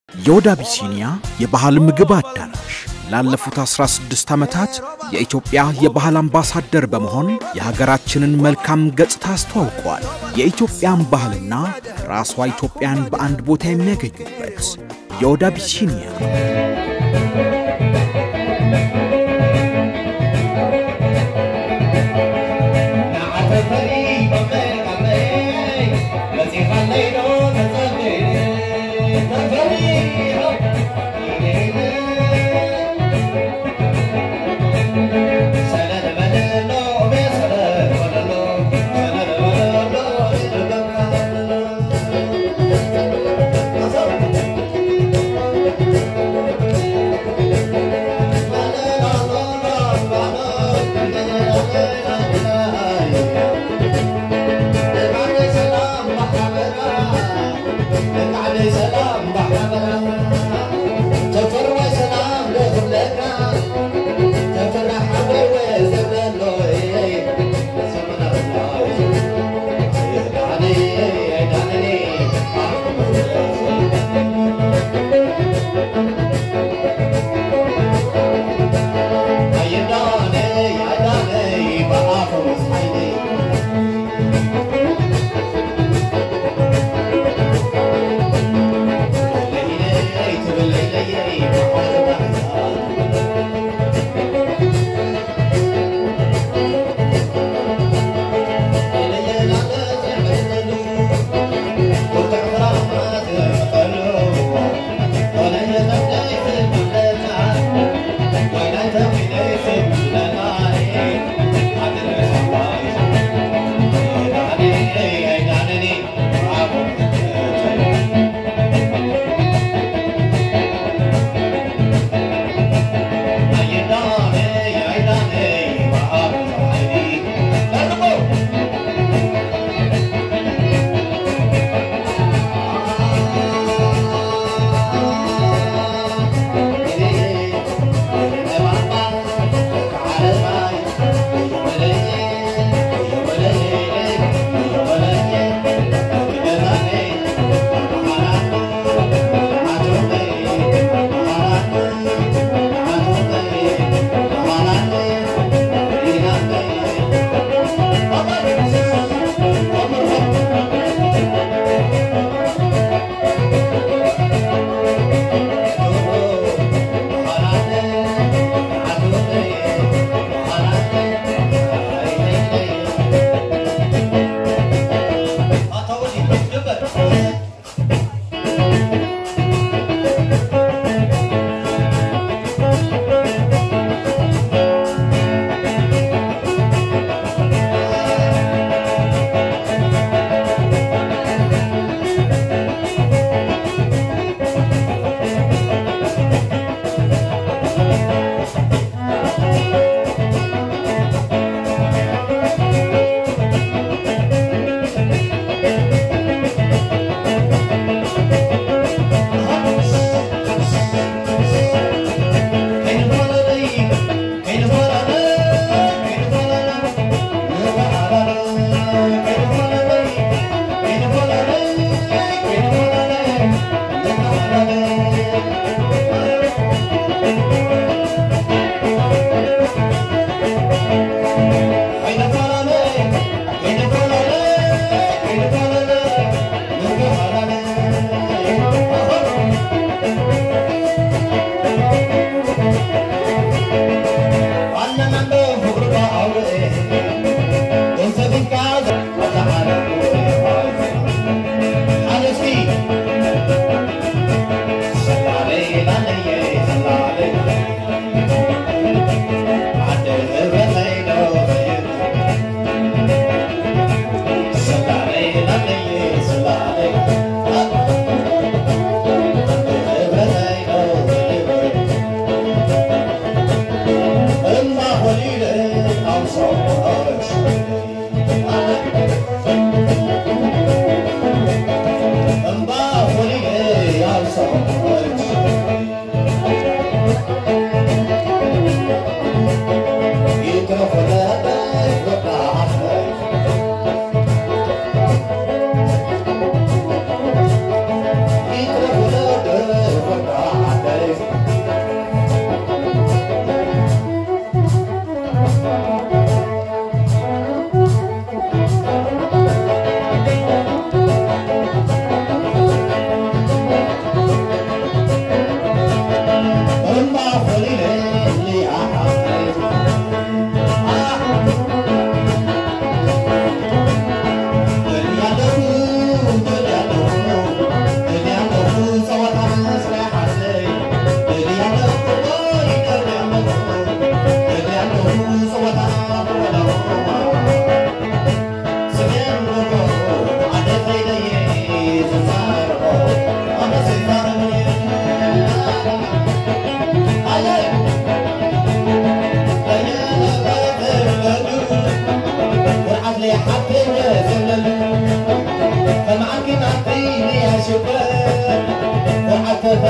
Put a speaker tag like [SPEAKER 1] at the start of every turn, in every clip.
[SPEAKER 1] የወደ አቢሲኒያ የባህል ምግብ አዳራሽ ላለፉት 16 ዓመታት የኢትዮጵያ የባህል አምባሳደር በመሆን የሀገራችንን መልካም ገጽታ አስተዋውቋል። የኢትዮጵያን ባህልና ራሷ ኢትዮጵያን በአንድ ቦታ የሚያገኙበት የወደ አቢሲኒያ
[SPEAKER 2] Hallelujah.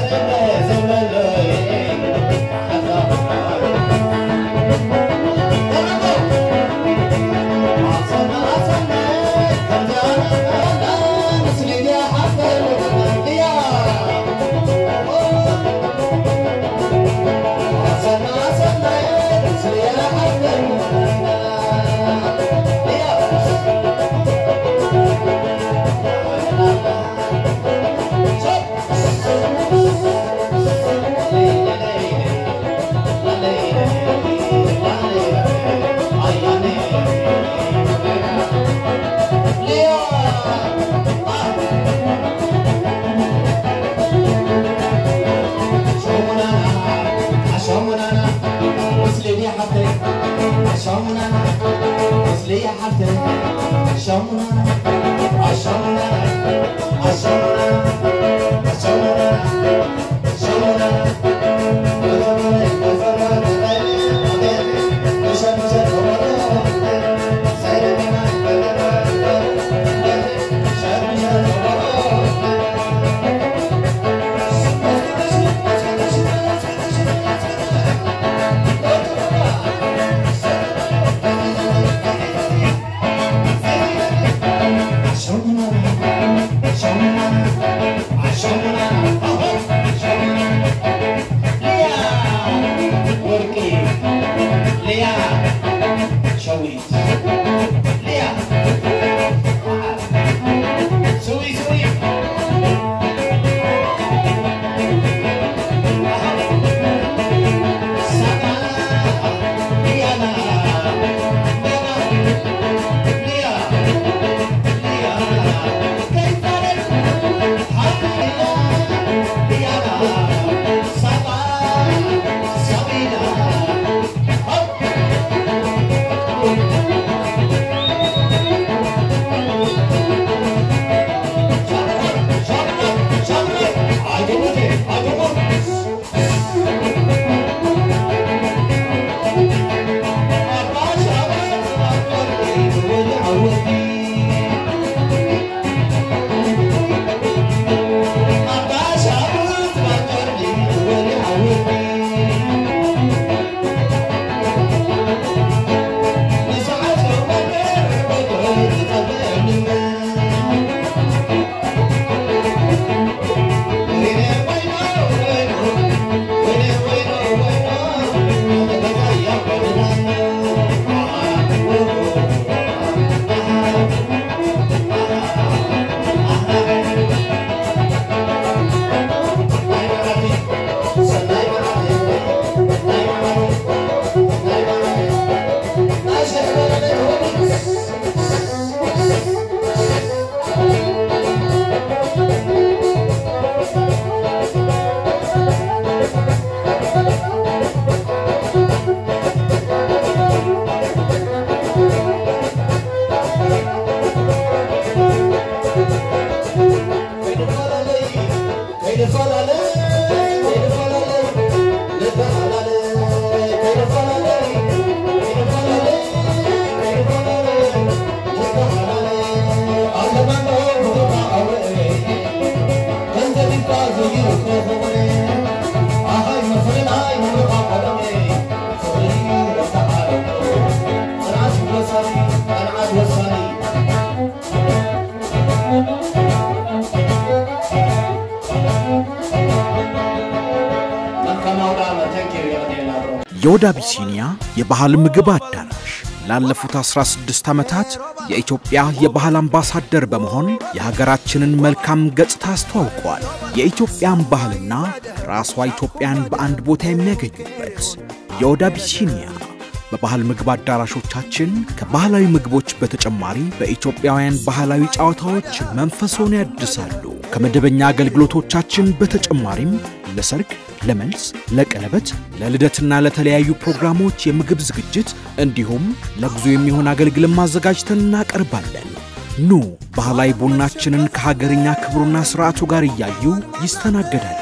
[SPEAKER 1] የወደ አቢሲኒያ የባህል ምግብ አዳራሽ ላለፉት 16 ዓመታት የኢትዮጵያ የባህል አምባሳደር በመሆን የሀገራችንን መልካም ገጽታ አስተዋውቋል። የኢትዮጵያን ባህልና ራሷ ኢትዮጵያን በአንድ ቦታ የሚያገኙበት የወደ አቢሲኒያ በባህል ምግብ አዳራሾቻችን ከባህላዊ ምግቦች በተጨማሪ በኢትዮጵያውያን ባህላዊ ጨዋታዎች መንፈሶን ያድሳሉ። ከመደበኛ አገልግሎቶቻችን በተጨማሪም ለሰርግ፣ ለመልስ፣ ለቀለበት፣ ለልደትና ለተለያዩ ፕሮግራሞች የምግብ ዝግጅት እንዲሁም ለጉዞ የሚሆን አገልግሎት ማዘጋጅተን እናቀርባለን። ኑ ባህላዊ ቡናችንን ከሀገርኛ ክብሩና ስርዓቱ ጋር እያዩ ይስተናገዳሉ።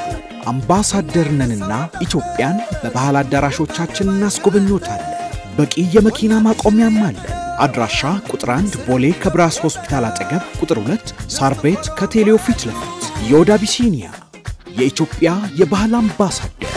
[SPEAKER 1] አምባሳደር ነንና ኢትዮጵያን በባህል አዳራሾቻችን እናስጎበኞታለን። በቂ የመኪና ማቆሚያም አለን። አድራሻ ቁጥር 1 ቦሌ ከብራስ ሆስፒታል አጠገብ፣ ቁጥር 2 ሳር ቤት ከቴሌው ፊት ለፊት የወደ አቢሲኒያ የኢትዮጵያ የባህል አምባሳደር